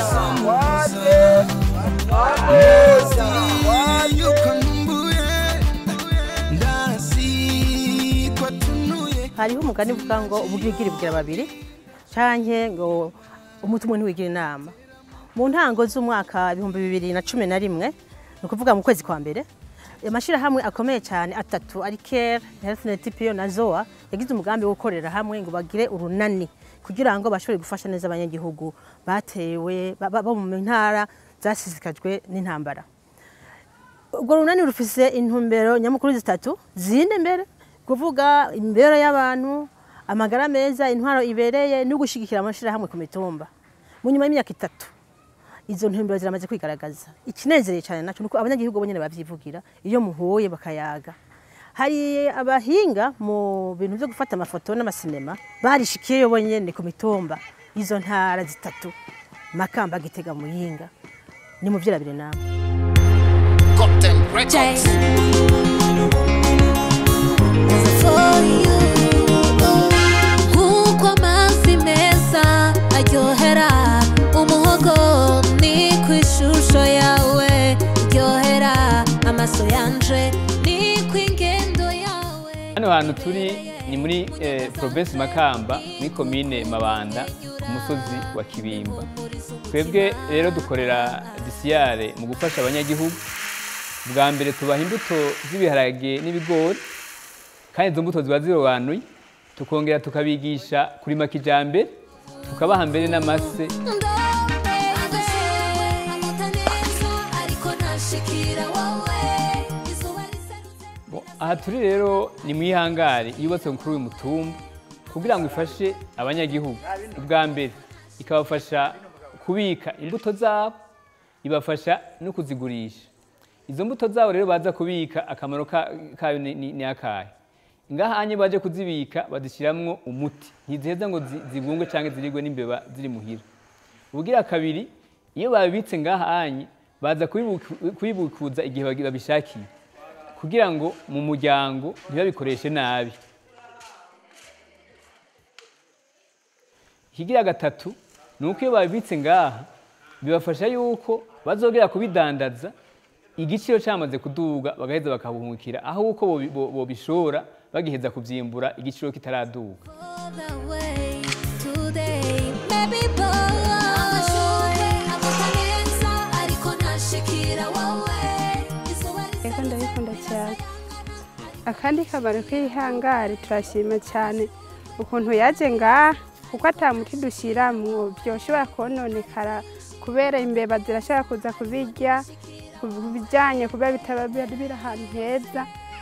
hariho umugani uvuga ngo ubugirigiri bugira babiri canke ngo umuti umwe ntiwigira inama mu ntango z'umwaka ibihumbi bibiri na cumi na rimwe ni ukuvuga mu kwezi kwa mbere amashyirahamwe akomeye cyane atatu ari care healthnet po na zoa yagize umugambi wo gukorera hamwe ngo bagire urunani kugira ngo bashobore gufasha neza abanyagihugu batewe ba- ba- bo mu ntara zasizikajwe n'intambara urwo runani rufise intumbero nyamukuru zitatu zinde mbere kuvuga imibereho y'abantu amagara meza intwaro ibereye no gushyigikira amashyirahamwe ku mitumba mu nyuma y'imyaka itatu izo ntumbero ziramaze kwigaragaza ikinezereye cyane naco nuko abanyagihugu bo nyene bavyivugira iyo muhuye bakayaga hari abahinga mu bintu byo gufata amafoto n'amasinema barishikiyeyo bonyene ku mitumba izo ntara zitatu makamba gitega muyinga ni mu vyirabire namwe Jay. For you. Nk'uko amazi meza aryohera umuhogo ni ku ishusho yawe iryohera amaso yanje ni ku ingendo yawe hano hantu turi ni muri eh, provinsi makamba muri komine mabanda ku musozi wa kibimba twebwe rero dukorera disiyare mu gufasha abanyagihugu bwa mbere tubaha imbuto z'ibiharage n'ibigori kandi izo mbuto ziba zirobanuye tukongera tukabigisha kurima kijambere tukabaha mbere n'amase Bo, aha turi rero ni mu ihangari yubatse kuri uyu mutumba kugira ngo ifashe abanyagihugu ubwa mbere ikabafasha kubika imbuto zabo ibafasha no kuzigurisha izo mbuto zabo rero baza kubika akamaro ka- kayo ni- ni ni akahe ngaha anye baje kuzibika bazishyiramo umuti ntiziheza ngo zi- zibungwe cyangwa zirigwe n'imbeba ziri muhira ubugira kabiri iyo babibitse ngaha anye baza kubibuku- kubibikuza igihe bagi- babishakiye kugira ngo mu muryango ntibabikoreshe nabi ikigira gatatu ni uko iyo babibitse ngaha bibafasha yuko bazogera kubidandaza igiciro cyamaze kuduga bagaheza bakabuhungukira aho uko bobi- bo- bobishora bagiheza kubyimbura igiciro kitaraduga Ego ndabikunda cyane akandi kamaro k'ihangari turashima cyane ukuntu yaje ngaha kuko atamuti dushyiramo byoshobora kononekara kubera imbeba zirashobora kuza kubirya ku bijyanye kuba bitaba biri biri ahantu heza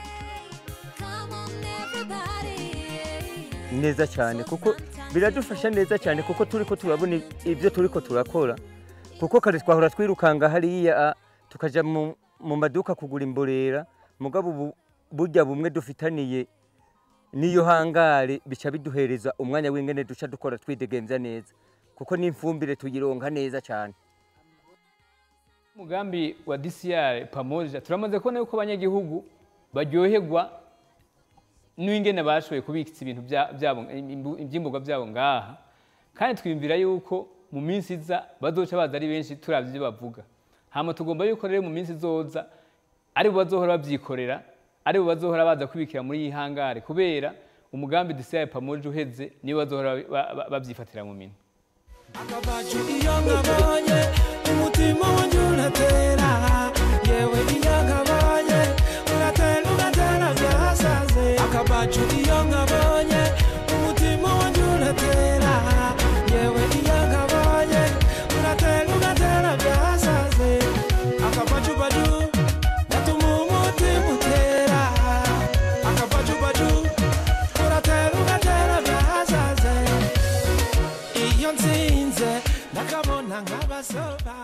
neza cyane kuko biradufasha neza cyane kuko turi ko turabona ibyo turi ko turakora kuko kare twahora twirukanga hariya ah, tukaja mu mu maduka kugura imborera mugabo ubu burya bumwe dufitaniye n'iyo hangare bica biduhereza umwanya w'ingene duca dukora twidegemvya neza kuko n'imfumbire tuyironka neza cyane umugambi wa DCR pamoja turamaze kubona yuko abanyagihugu baryoherwa n'ingene bashoboye kubikisa ibintu bya- byabo imbu- ivyimburwa byabo ngaha kandi twiyumvira yuko mu minsi iza bazoca baza ari benshi turavye ibyo bavuga hama tugomba yuko rero mu minsi izoza ari bo bazohora babyikorera ari bo bazohora baza kubikira muri iyi hangare kubera umugambi DCR pamoja uheze nibo bazohora ba- ba- babyifatira mu minwe akabaju iyo nkabonye umutima wanjye uratera yewe iyo nkabonye uratera ugatera byasaze akabaju iyo nkabonye umutima wanjye uratera yewe iyo nkabonye uratera ugatera byasaze akabaju baju gatuma umutima utera akabaju baju uratera ugatera byasaze iyo nsinze ndakabona nk'abasoba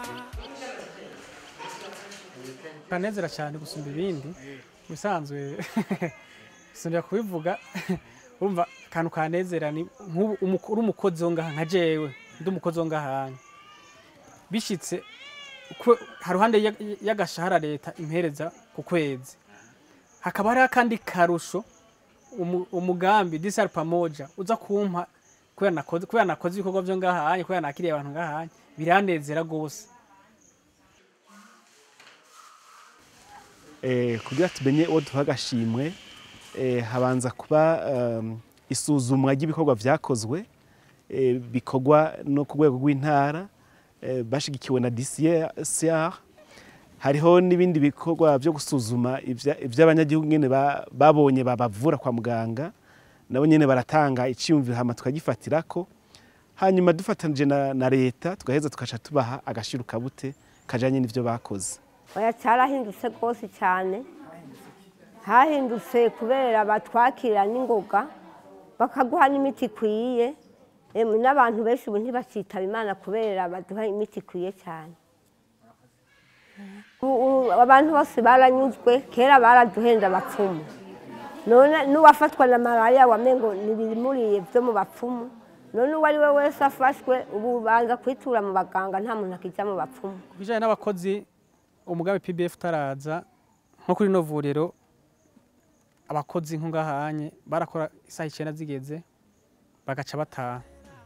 kanezera cyane gusumba ibindi mu bisanzwe sinjya kubivuga urumva akantu kanezera ni nk'ubu umuko- uri umukozi wo ngaha nka jewe ndi umukozi wo ngaha bishyitse ku- haruhande ya- y'agashahara leta impereza ku kwezi hakaba hariho akandi karusho umu- umugambi disari pamoja uza kumpa kubera nakoze kubera nakoze ibikorwa byo ngahanye kubera nakiriye abantu ngahanye biranezera gose eh, kugira tumenye uwo duha agashimwe eh, habanza kuba um, isuzumwa ry'ibikorwa vyakozwe eh, bikorwa no ku rwego rw'intara eh, bashigikiwe na DCR hariho n'ibindi bikorwa byo gusuzuma ivya- ivy'abanyagihugu nyene ba- babonye babavura kwa muganga nabo nyene baratanga iciyumviro hama tukagifatirako hanyuma dufatanije na, na leta tugaheza tukaca tubaha agashiruka bute kajanye n'ivyo bakoze oya cyarahindutse rwose cyane hahindutse kubera batwakira n'ingoga bakaguha n'imiti ikwiye Emwe n'abantu benshi ubu ntibakitaba imana kubera baduha imiti ikwiye cyane Ubu- ubu abantu bose baranyuzwe kera baraduhenda abapfumu none n'uwafatwa na malariya wamengo ntibimuriye byo mu bapfumu none uwo ari we wese afashwe ubu banza kwitura mu baganga nta muntu akijya mu bapfumu ku bijyanye n'abakozi umugambi pbf utaraza nko kuri ino vuriro abakozi nk'ungahanye barakora isaha icyenda zigeze bagaca bataha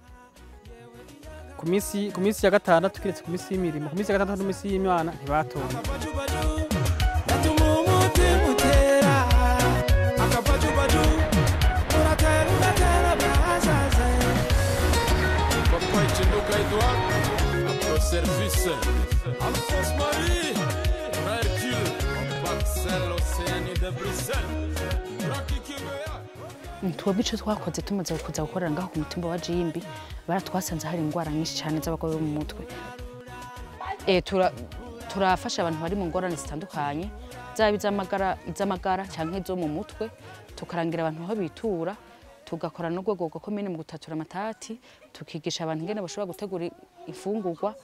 ku minsi ku minsi ya gatandatu kiretse ku minsi y'imirimo ku minsi ya gatandatu n'iminsi y'imana ntibatonda gatuma umutima utera akapajupaju uratera ugatera byasaze papa ikinduka edouard apro service alphonse marie hercule baxel océanie de bruxelles rakikibeya twebwe icyo twakoze tumaze kuza gukorera ngaho ku mutumba wa jimbi baratwasanze hari indwara nyinshi cyane z'abagore bo mu mutwe Eh, tura- turafasha abantu bari mu ngorane zitandukanye zaba iz'amagara iz'amagara cyangwa izo mu mutwe tukarangira abantu aho bitura tugakora n'urwego rwa komine mu gutatura amatati tukigisha abantu ingene bashobora gutegura imfungurwa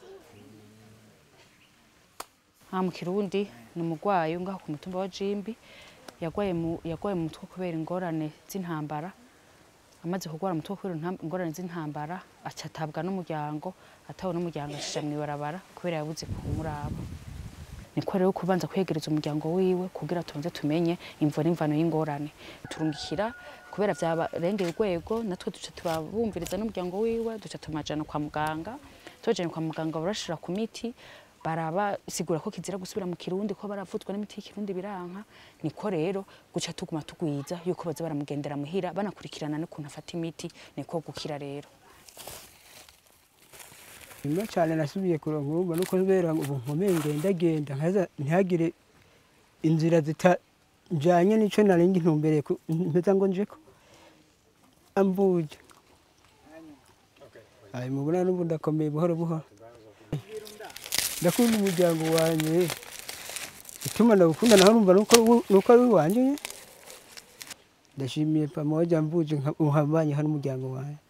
nta mu kirundi ni umurwayi wo ngaho ku mutumba wa jimbi yagwaye mu yagwaye mu mutwe kubera ingorane z'intambara amaze kurwara umutwe kubera intam- ingorane z'intambara aca atabwa n'umuryango atawe n'umuryango acisha mu ibarabara kubera yabuze kumuraba niko rero kubanza kwegereza umuryango wiwe kugira tubanze tumenye imvo n'imvano y'ingorane turungikira kubera byabarengeye urwego natwe duca turabumviriza n'umuryango wiwe duca tumajana kwa muganga tubajanye kwa muganga barashira ku miti barabasigura ko kizira gusubira mu kirundi ko baravuzwa n'imiti y'ikirundi biranka niko rero guca tuguma tugwiza yuko baza baramugendera muhira banakurikirana n'ukuntu afata imiti niko gukira rero nyuma cyane nasubiye kuronka urumva nuko kubera ubu nkomeye ngendagenda nkaza ntihagire inzira zitajanye n'ico nari ntumbereye mpeza ngo njeko ambuje ayi mubona n'ubu ndakomeye buhoro buhoro ndakunda umuryango wanje ituma ndawukunda naho numva nuko nuko ari uwanje nyene. ndashimiye pamoja mbuje nkahabanye hano umuryango wanje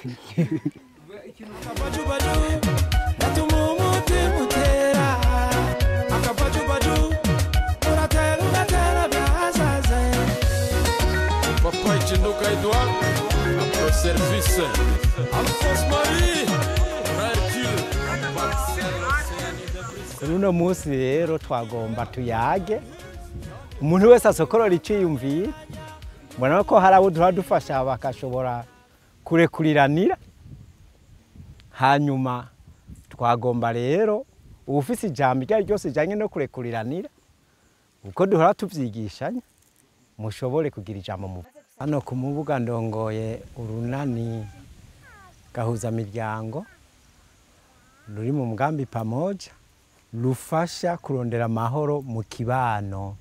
akapajupaju gatuma umutima utera akapajupaju uratera ugatera byasaze papa ikinduka edouard apro service alphonse marie hercule baxel océanie de bruxelles kuri uno munsi rero twagomba tuyage umuntu wese asokorora iciyumviye mbona ko hari abo duha dufasha bakashobora kurekuriranira hanyuma twagomba rero ubufise ijambo iryo ari ryose rijyanye no kurekuriranira uko duhora tubyigishanya mushobore kugira ijambo mu hano ku mubuga ndongoye urunani gahuzamiryango ruri mu mugambi pamoja rufasha kurondera amahoro mu kibano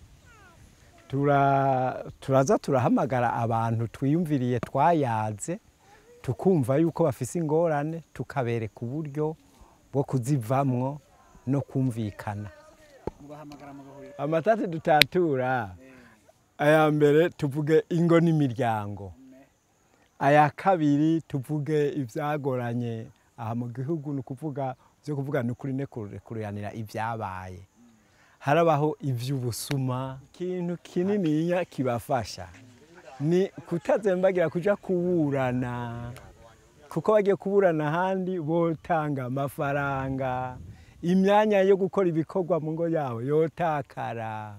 Tura- turaza turahamagara abantu twiyumviriye twayaze tukumva yuko bafise ingorane tukabereka uburyo bwo kuzivamwo no kumvikana amatati dutatura aya mbere tuvuge ingo n'imiryango aya kabiri tuvuge ibyagoranye aha mu gihugu ni ukuvuga byo kuvuga ni ukuri ne kurekuranira ibyabaye harabaho iby'ubusuma ikintu kininiya kibafasha ni kutazembagira kuja kuburana kuko bagiye kuburana ahandi botanga amafaranga imyanya yo gukora ibikorwa mu ngo yabo yotakara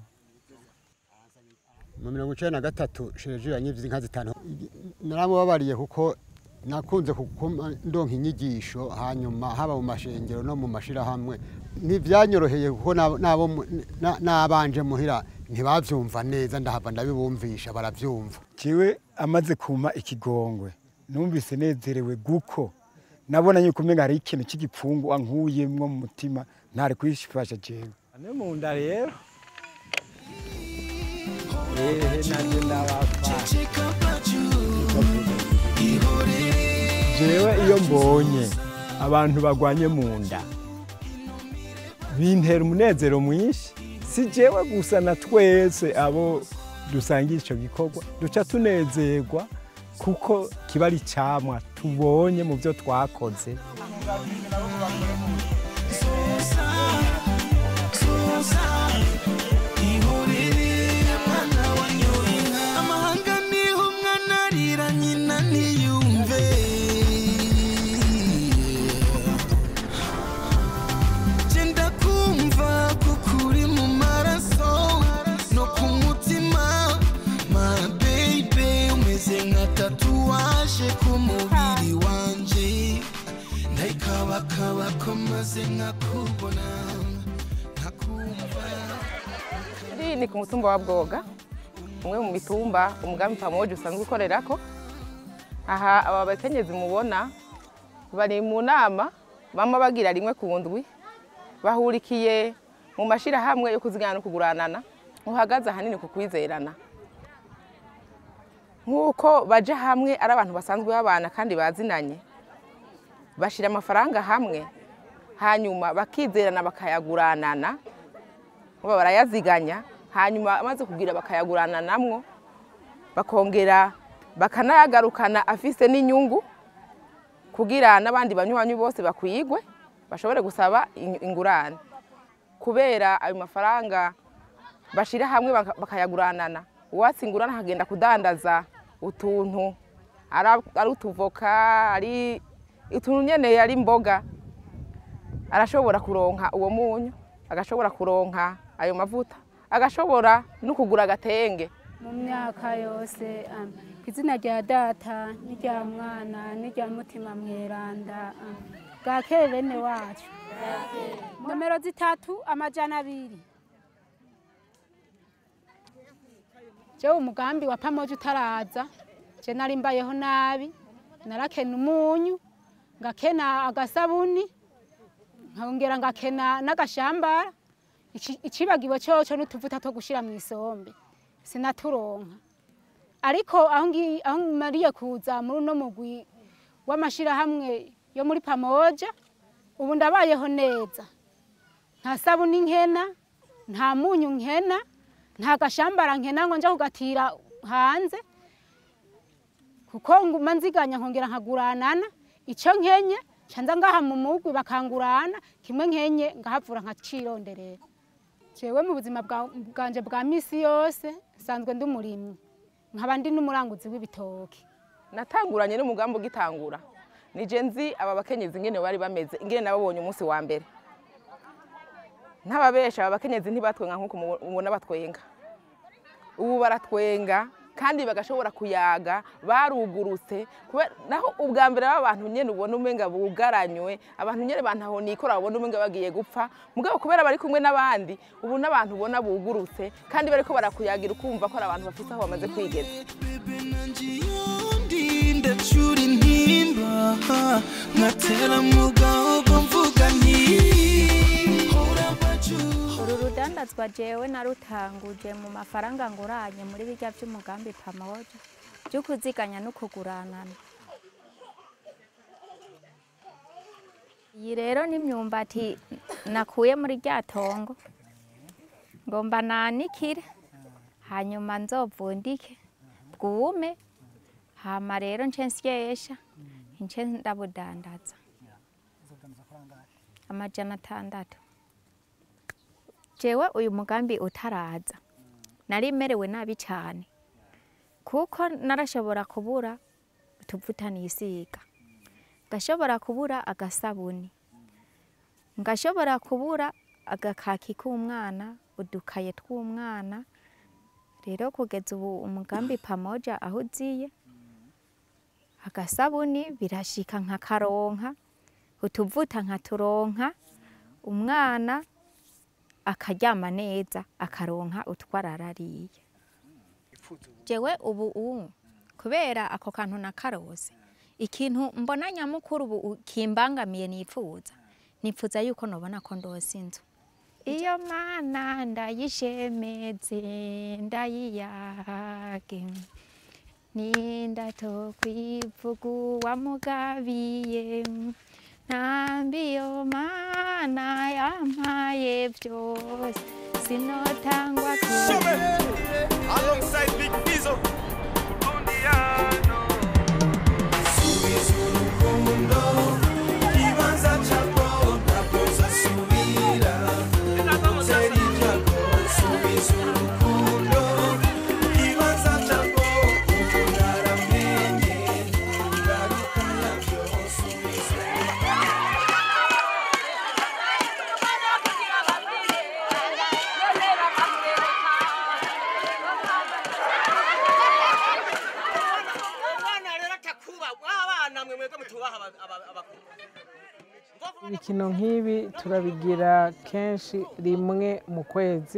mu mirongo icenda na gatatu shereje yanyivye inka zitanu naramubabariye kuko nakunze kuguma ndonka inyigisho hanyuma haba mu mashengero no mu mashirahamwe ntibyanyoroheye kuko nabo- nabo mu- na- n'abanje muhira ntibavyumva neza ndahava ndabibumvisha baravyumva kiwe amaze kuma ikigongwe numvise nezerewe guko nabona yuko umenga hari ikintu cy'igipfungu ankuyemwo mu mutima ntari kwifasha jewe ane mu nda rero ehe nanje ndabapfa jewe iyo mbonye abantu bagwanye mu nda bintera umunezero mwinshi si jewe gusa na twese abo dusangiye icyo gikorwa duca tunezerwa kuko kiba ari icyamwa tubonye mu byo twakoze amahanga niho umwana arira nyina ntiyumve genda kumva kuko uri mu maraso no ku mutima my baby umeze nka tatuwaje ku mubiri wanje ndayikabakaba ko maze nkakubona nkakumva Iri ni ku mutumba wa Bwoga umwe mu mitumba umugambi pamoje usanzwe ukorerako aha aba bakenyezi mubona bari mu nama bama bagira rimwe ku ndwi bahurikiye mu mashirahamwe yo kuzigana no kuguranana uhagaze ahanini ku kwizerana nk'uko baje hamwe ari abantu basanzwe babana kandi bazinanye bashira amafaranga hamwe hanyuma bakizerana bakayaguranana baba barayaziganya hanyuma amaze kugira bakayagurana namwo bakongera bakanayagarukana afise n'inyungu kugira n'abandi banywanyi bose bakwigwe bashobore gusaba in- ingurane kubera ayo mafaranga bashira hamwe baka- bakayaguranana uwatse ingurane akagenda kudandaza utuntu ari ari utuvoka ari utuntu nyene ari imboga arashobora kuronka uwo munyu agashobora kuronka ayo mavuta agashobora no kugura agatenge mu myaka yose um, ku izina rya data n'irya mwana n'irya mutima mweranda um, bwakeye bene wacu nomero zitatu amajana abiri jewe umugambi wa pamoja utaraza je nari mbayeho nabi narakena umunyu ngakena agasabuni nkongera ngakena n'agashambara Ici- icibagiwe coco n'utuvuta two gushira mu isombe sinaturonka ariko aho ngi- aho mariye kuza muri uno mugwi w'amashirahamwe yo muri pamoja ubu ndabayeho neza nta sabuni nkena nta munyu nkena nta gashambara nkena ngo nja kugatira hanze kuko nguma nziganya nkongera nkaguranana ico nkenye canza ngaha mu mugwi bakangurana kimwe nkenye ngahavura nkacironderera jewe mu buzima bwa- bwanje bwa misi yose nsanzwe ndi umurimyi nkaba ndi n'umuranguzi w'ibitoki natanguranye n'umugambi ugitangura nije nzi aba bakenyezi ingene bari bameze ingene nababonye umunsi wa mbere ntababesha aba bakenyezi ntibatwenga nk'uko mubo- mubona batwenga ubu baratwenga kandi bagashobora kuyaga barugurutse kubera- naho ubwa mbere aba bantu nyene ubona umenga bugaranywe abantu nyene bantaho nikora babona umenga bagiye gupfa mugabo kubera bari kumwe n'abandi ubu n'abantu ubona bugurutse kandi bariko barakuyagira ukumva ko ari abantu bafise aho bamaze kwigeza ndi ndacura intimba nkatera mu gahogo mvuga nti hora baju uru rudandazwa jewe narutanguje mu mafaranga nguranye muri birya by'umugambi pamoja byo kuziganya no kuguranana iyi rero ni imyumbati nakuye muri rya tongo ngomba nanikire hanyuma nzovundike bwume hama rero nce nsyesha nce ndabudandaza amajana atandatu jewe uyu mugambi utaraza nari merewe nabi cyane kuko narashobora kubura utuvuta nisiga ngashobora kubura agasabuni ngashobora kubura agakaki k'umwana udukaye tw'umwana rero kugeza ubu umugambi pamoja aho uziye agasabuni birashika nkakaronka utuvuta nkaturonka umwana akaryama neza akaronka utwararariye jewe ubu ubu kubera ako kantu nakarose ikintu mbona nyamukuru ubu kimbangamiye nipfuza nipfuza yuko nobona ko ndose inzu iyo mana ndayishemeze ndayiyage nindato kwivugu wamugabiye ntambiyo mana yampaye byose sinotangwa Alongside Big Fizzo. Subiza urukundo, ibanza capo, ntabwo uzasubira. Utera ibyago, subiza urukundo, ibanza capo, ubu naramenye, ingaruka yabyo, subiza ibikino nk'ibi turabigira kenshi rimwe mu kwezi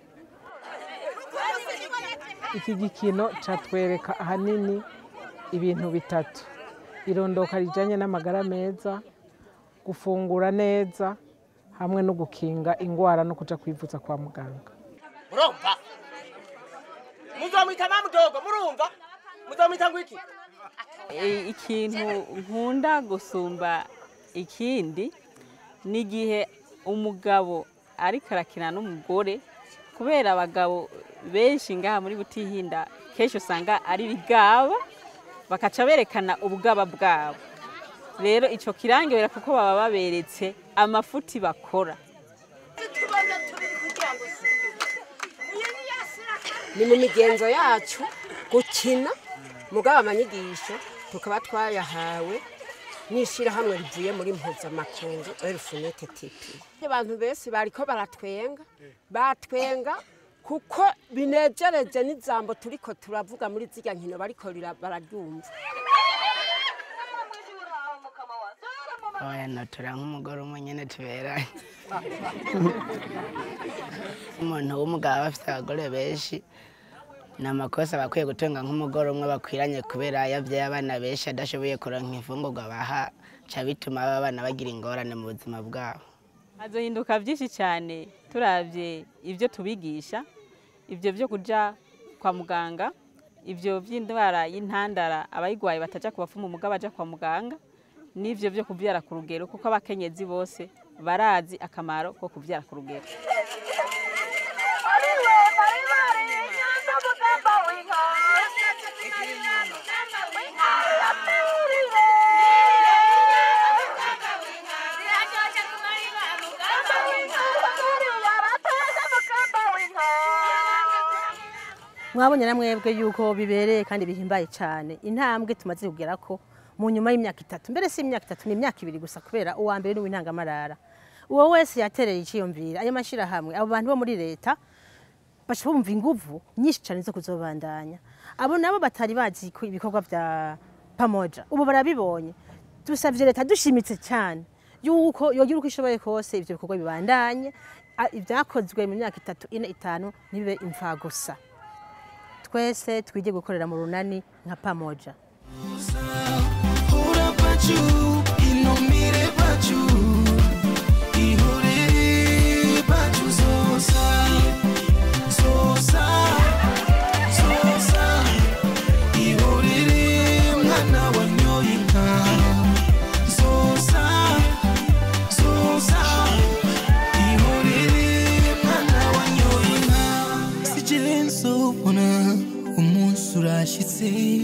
iki gikino catwereka ahanini ibintu bitatu irondoka rijanye n'amagara meza gufungura neza hamwe no gukinga ingwara no kuja kwivuza kwa muganga murumva muzomwita mamudogo murumva muzomwita ngwiki E, ikintu nkunda gusumba ikindi ni igihe umugabo ariko arakina n'umugore kubera abagabo benshi ngaha muri butihinda kenshi usanga ari bigaba bakaca berekana ubugaba bwabo rero icyo kirangirira kuko baba baberetse amafuti bakora ni mu migenzo yacu gukina mugabo amanyigisho tukaba twayahawe n'ishyirahamwe rivuye muri mpuzamakungu elifunete tipi abantu benshi bariko baratwenga batwenga kuko binejereje n'ijambo turiko turavuga muri zirya nkino bariko rira- bararyumva oya notora nk'umugore umwe nyine tuberanye umuntu w'umugabo aba afite abagore benshi ni amakosa bakwiye gutunga nk'umugore umwe bakwiranye kubera yabyaye abana benshi adashoboye kuronka imfungurwa baha ca bituma aba bana bagira ingorane mu buzima bwabo hazohinduka byinshi cyane turabye ibyo tubigisha ibyo byo kuja kwa muganga ibyo by'indwara y'intandara abayigwaye bataja ku bapfumu mugabo baja kwa muganga n'ivyo byo kubyara ku rugero kuko abakenyezi bose barazi akamaro ko kubyara ku rugero mwabonye na mwebwe yuko bibereye kandi bihimbaye cyane intambwe tumaze kugera ko mu nyuma y'imyaka itatu mbere si imyaka itatu ni imyaka ibiri gusa kubera uwa mbere ni uw'intangamarara uwo wese yatereye icyiyumvira ayo mashyirahamwe abo bantu bo muri leta baca bumva inguvu nyinshi cyane zo kuzobandanya abo nabo batari bazi ko ibikorwa bya pamoja ubu barabibonye dusabye leta dushimitse cyane yuko yogira uko ishoboye kose ibyo bikorwa bibandanye a- ibyakozwe mu myaka itatu ine itanu ntibibe imfagusa twese twige gukorera mu runani nka pamoja Hura pachu, inomire pachu, ihorere pachu zosa, zosa, zosa, ihorere mwana wanyoye inka, zosa, zosa, ihorere mwana wanyoye inka. Sije nsobona umunsi urashitse